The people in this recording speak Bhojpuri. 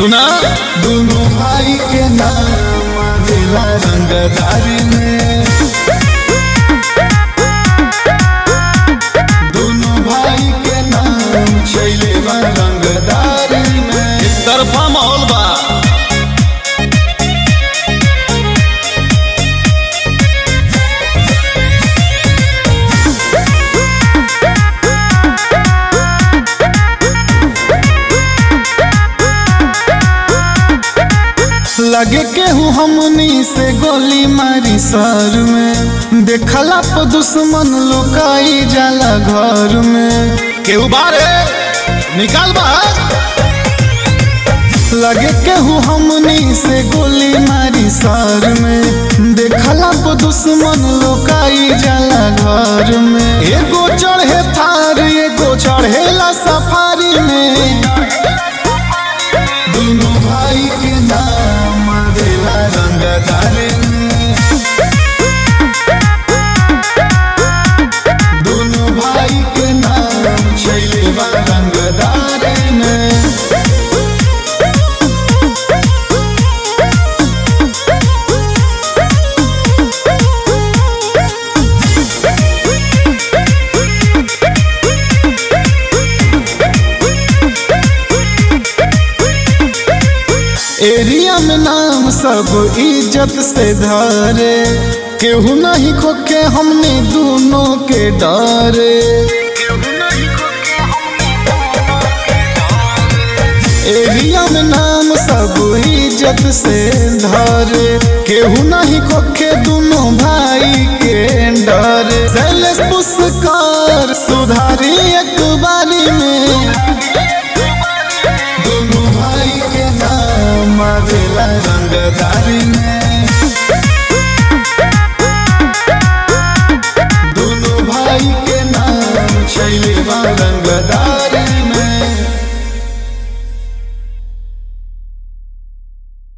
सुना दोनों भाई के नाम दिला रंगदारी में दोनों भाई के नाम छैले बा रंगदारी में तरफा माहौल बा लगे केहू हमनी से गोली मारी सर में देखला पर दुश्मन लोकाई जाला घर में केहू बारे निकाल बा लगे केहू हमनी से गोली मारी सर में देखला पर दुश्मन लोकाई जाला घर में एगो चढ़े थार एगो चढ़ेला सफारी में दोनों भाई के नाम देला रंगदारी में दोनों भाई के नाम छैले बा रंगदारी में एरिया में नाम सब इज्जत से धरे केहू नहीं खोके हमने दोनों के डरे एरिया में नाम सब इज्जत से धरे केहू नहीं खोके दोनों भाई के डरे शैलेश पुष्कर सुधारी एक बार